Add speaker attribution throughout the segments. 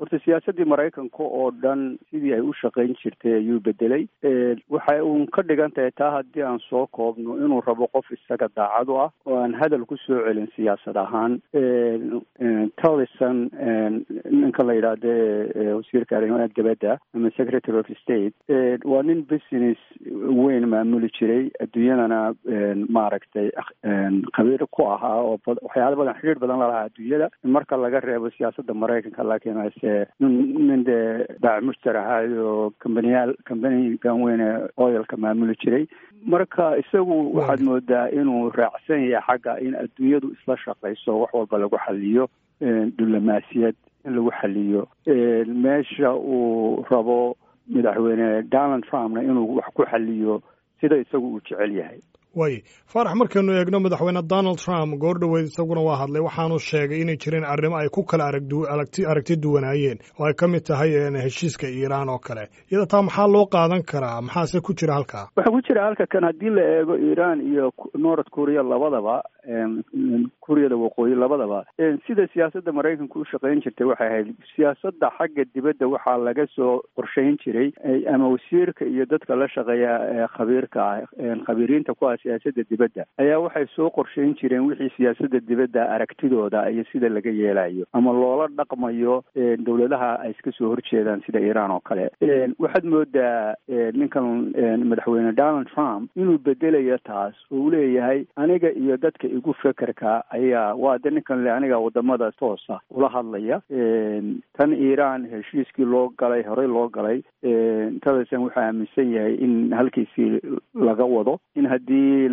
Speaker 1: horta siyaasaddii maraykanka oo dhan sidii ay u shaqayn jirtay ayuu bedelay waxay uun ka dhigan tahay taa haddii aan soo koobno inuu rabo qof isaga daacad u ah oo aan hadal ku soo celin siyaasad ahaan tallison ninka la yidhaahde wasiirka arrimaha dibadda ama secretary of state waa nin business weyn maamuli jiray adduunyadana maaragtay khabiir ku ahaa oo waxyaala badan xidhiir badan lalahaa adduunyada marka laga reebo siyaasadda maraykanka laakiin ase nin dee baac mushtar ahaayo kambaniyaal kambanigan weyne oilka maamuli jiray marka isagu waxaad moodaa inuu raacsan yahay xagga in adduunyadu isla shaqayso wax walba lagu xaliyo diblomaasiyad in lagu xaliyo meesha uu rabo madaxweyne donald trumpna inuu wax ku xaliyo sida isagu uu jecel yahay
Speaker 2: way faarax markaynu eegno madaxweyne donald trump goor dhoweyd isaguna waa hadlay waxaanu sheegay inay jireen arrimo ay ku kala aragti duwanaayeen oo ay ka mid tahay heshiiska iiraan oo kale iyada taa maxaa loo qaadan karaa maxaase ku jira halkaa
Speaker 1: waxaa ku jira halka kan haddii la eego iiraan iyo north korea labadaba kuuriyada waqooyi labadaba sida siyaasadda maraykanka u shaqayn jirtay waxay ahayd siyaasadda xagga dibadda waxaa laga soo qorshayn jiray ama wasiirka iyo dadka la shaqeeya khabiirka ah khabiiriinta ku ah siyaasadda dibadda ayaa waxay soo qorshayn jireen wixii siyaasadda dibadda aragtidooda iyo sida laga yeelayo ama loola dhaqmayo dowladaha ay iska soo horjeedaan sida iiraan oo kale waxaad moodaa ninkan madaxweyne donald trump inuu bedelayo taas oo u leeyahay aniga iyo dadka igu fekerka ayaa waa de ninkan le aniga wadamada toosa ula hadlaya tan iiraan heshiiskii loo galay horey loo galay tadasan wuxuu aaminsan yahay in halkiisii laga wado in haddii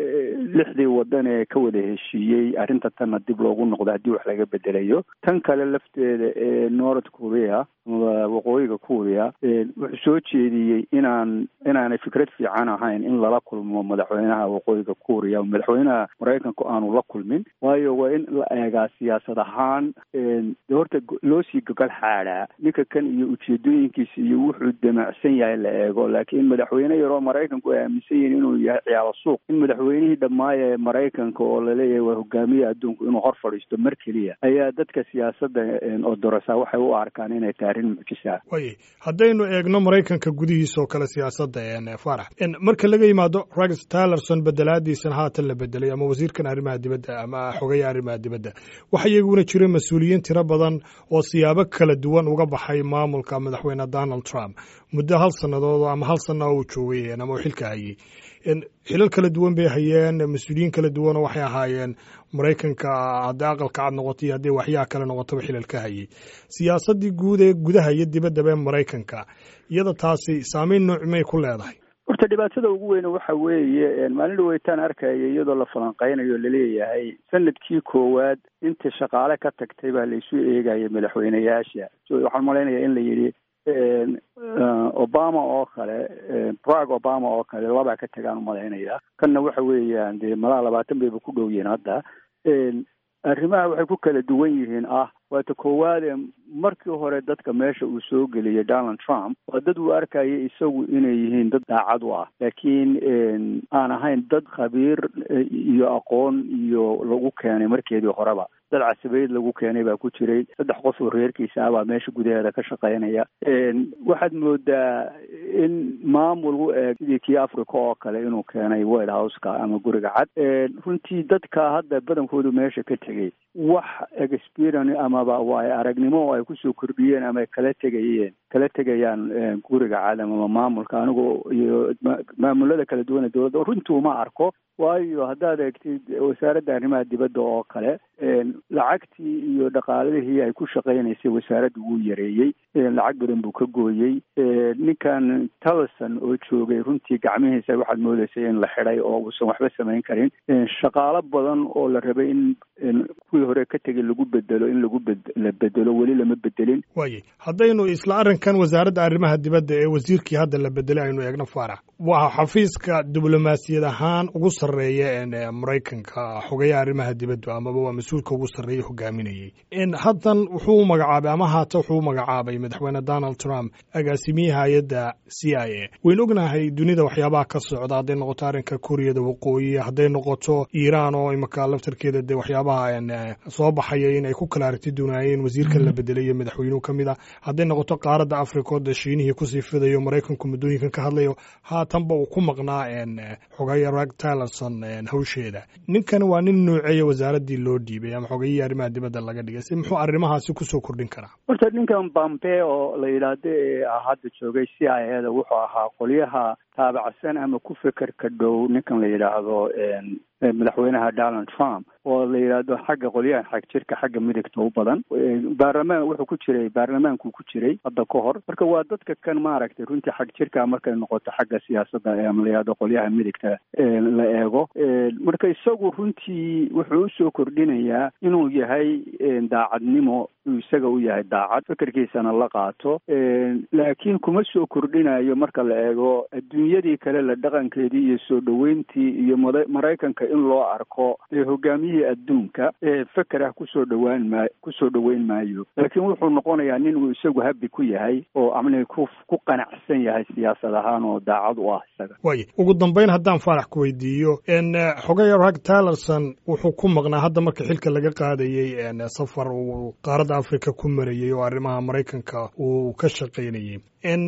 Speaker 1: lixdii wadan ee ka wada heshiiyey arrinta tanna dib loogu noqdo haddii wax laga bedelayo tan kale lafteeda ee north korea ama waqooyiga korea wuxuu soo jeediyey inaan inaanay fikrad fiican ahayn in lala kulmo madaxweynaha waqooyiga korea madaxweynaha maraykanku aanu la kulmin waayo waa in la eegaa siyaasad ahaan de horta loo sii gogol xaadhaa ninka kan iyo ujeedooyinkiisa iyo wuxuu damacsan yahay la eego laakiin madaxweyne yaroo maraykanku ay aaminsan yihiin inuu yahay ciyaalo suuq in madaxweynihii dhammaaya ee maraykanka oo laleeyahay waa hogaamiya adduunku inuu hor fadhiisto mar keliya ayaa dadka siyaasadda odorosaa waxay u arkaan inay tahay arrin mucjisa
Speaker 2: way haddaynu eegno maraykanka gudihiisa oo kale siyaasadda farax marka laga yimaado rex tillerson bedelaadiisan haatan la bedelay ama wasiirkan arrimaha dibadda ama xogaya arrimaha dibadda waxa iyaguna jira mas-uuliyiin tiro badan oo siyaabo kala duwan uga baxay maamulka madaxweyne donald trump muddo hal sannadood ama hal sana uu joogay ama uu xilka hayey xilal kala duwan bay hayeen mas-uuliyiin kala duwanoo waxay ahaayeen maraykanka haddii aqalka cad noqoto iyo haddii waxyaha kale noqotaba xilal ka hayey siyaasaddii guud ee gudaha iyo dibaddaba ee maraykanka iyada taasi saameyn nooc may ku leedahay
Speaker 1: horta dhibaatada ugu weyne waxa weeye maalin dhaweytaan arkaya iyadoo la falanqeynayo laleeyahay sanadkii koowaad inta shaqaale ka tagtay baa laisu eegaya madaxweyneyaasha waxaan malaynayaa in la yidhi obama oo kale brag obama oo kale labaa ka tagaan umalaynaya kanna waxa weeyaan dee malaa labaatan bayba ku dhow yihiin hadda arrimaha waxay ku kala duwan yihiin ah waata koowaade markii hore dadka meesha uu soo geliyay donald trump waa dad uu arkaya isagu inay yihiin dad daacad u ah laakiin aan ahayn dad khabiir iyo aqoon iyo lagu keenay markeedii horeba dad casabeyd lagu keenay baa ku jiray saddex qof oo reerkiisa ah baa meesha gudaheeda ka shaqaynaya waxaad moodaa in maamul u eeg sidii kii africa oo kale inuu keenay white houseka ama guriga cad runtii dadka hadda badankoodu meesha ka tegey wax experience amaba waay aragnimo oo ay kusoo kordhiyeen ama ay kala tegayeen kala tegayaan guriga cad ama maamulka anigoo iyo maamulada kala duwana dowladda runtii uma arko waayo haddaad eegtid wasaaradda arrimaha dibadda oo kale lacagtii iyo dhaqaalihii ay ku shaqaynaysay wasaaradda wuu yareeyey lacag badan buu ka gooyey ninkan tallison oo joogay runtii gacmihiisa waxaad moodeysay in la xidhay oo uusan waxba samayn karin shaqaalo badan oo la rabay in kuwii hore ka tegay lagu bedelo in lagu la bedelo weli lama bedelin
Speaker 2: waaye haddaynu isla arrinkan wasaaradda arrimaha dibadda ee wasiirkii hadda la bedelay aynu eegno faarax waa xafiiska diblomaasiyad ahaan ugu sarreeya maraykanka xogayaha arrimaha dibadda amaba waa mas-uulka ugu sarreeya hogaaminayey haddan wuxuu magacaabay ama haata wuxuu magacaabay madaxweyne donald trump agaasimiye hay-adda c i a waynu ognahay dunida waxyaabaha ka socda hadday noqoto arrinka kuuriyada waqooyi hadday noqoto iiraan oo imaka laftarkeeda dee waxyaabaha soo baxaya in ay ku kala aragti dunaayeen wasiirkan la bedelay iyo madaxweynuhu ka mid ah hadday noqoto qaaradda afrikood shiinihii kusii fidayo maraykanku muddooyinkan ka hadlayo haatanba uu ku maqnaa xogaya rag tylerson hawsheeda ninkan waa nin nuuceeya wasaaraddii loo dhiibay ama xogayihii arrimaha dibadda laga dhigay si muxuu arrimahaasi kusoo kordhin karaa
Speaker 1: horta ninkan bambe oo la yidhaahdo ee hadda joogay c i a da wuxuu ahaa qolyaha taabacsan ama ku fekerka dhow ninkan la yidhaahdo madaxweynaha donald trump oo la yidhaahdo xagga qolyahan xag jirka xagga midigta u badan baarlamaan wuxuu ku jiray baarlamaankuu ku jiray hadda ka hor marka waa dadka kan maaragtay runtii xag jirka markay noqoto xagga siyaasadda ama la yidhahdo qolyaha midigta la eego marka isagu runtii wuxuu usoo kordhinayaa inuu yahay daacadnimo isaga u yahay daacad fekerkiisana la qaato laakiin kuma soo kordhinayo marka la eego adduunyadii kale la dhaqankeedii iyo soo dhoweyntii iyo maraykanka in loo arko hogaamiyihii adduunka feker ah kusoo dhawaan maa kusoo dhoweyn maayo laakiin wuxuu noqonayaa nin uu isagu habi ku yahay oo amni ku ku qanacsan yahay siyaasad ahaan oo daacad u ah isaga
Speaker 2: waaya ugu dambeyn haddaan faarax ku weydiiyo xogaya rag tylerson wuxuu ku maqnaa hadda marka xilka laga qaadayey safar uu qaaradda africa ku marayey oo arrimaha maraykanka uu ka shaqaynayey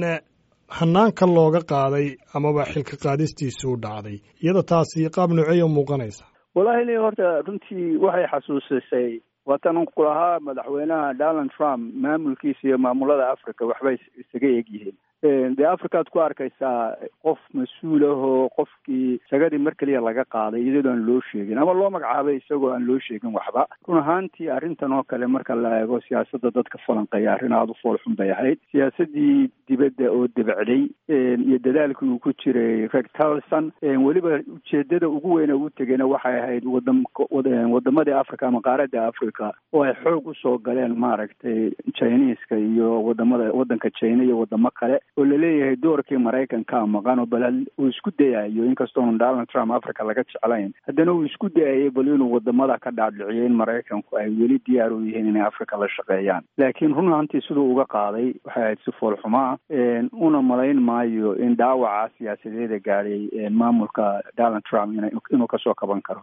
Speaker 2: hanaanka looga qaaday amaba xilka qaadistiisuu dhacday iyada taasi qaab nooceeya muuqanaysa
Speaker 1: wallahi li horta runtii waxay xasuusisay waatan ku lahaa madaxweynaha donald trump maamulkiisa iyo maamulada africa waxbay isaga egyihiin dee africaad ku arkaysaa qof mas-uul ah oo qofkii sagadii mar keliya laga qaaday iyadoo aan loo sheegin ama loo magacaabay isagoo aan loo sheegin waxba run ahaantii arrintan oo kale marka la eego siyaasadda dadka falanqeeya arrin aada u foolxun bay ahayd siyaasaddii dibadda oo debacday iyo dadaalkii uu ku jiray reg talson weliba ujeedada ugu weyne u tegayna waxay ahayd wadam wadamadii africa ama qaaradda africa oo ay xoog usoo galeen maaragtay chineska iyo wadamada waddanka china iyo wadamo kale oo laleeyahay doorkii maraykanka maqan oo bal uu isku dayayo inkastoonu donald trump africa laga jeclayn haddana uu isku dayayay bal inuu wadamada ka dhaadhiciyo in maraykanku ay weli diyaar u yihiin inay africa la shaqeeyaan laakiin run ahantii siduu uga qaaday waxay ahayd si foolxumaa una malayn maayo in dhaawaca siyaasadeeda gaadhay maamulka donald trump inuu kasoo kaban karo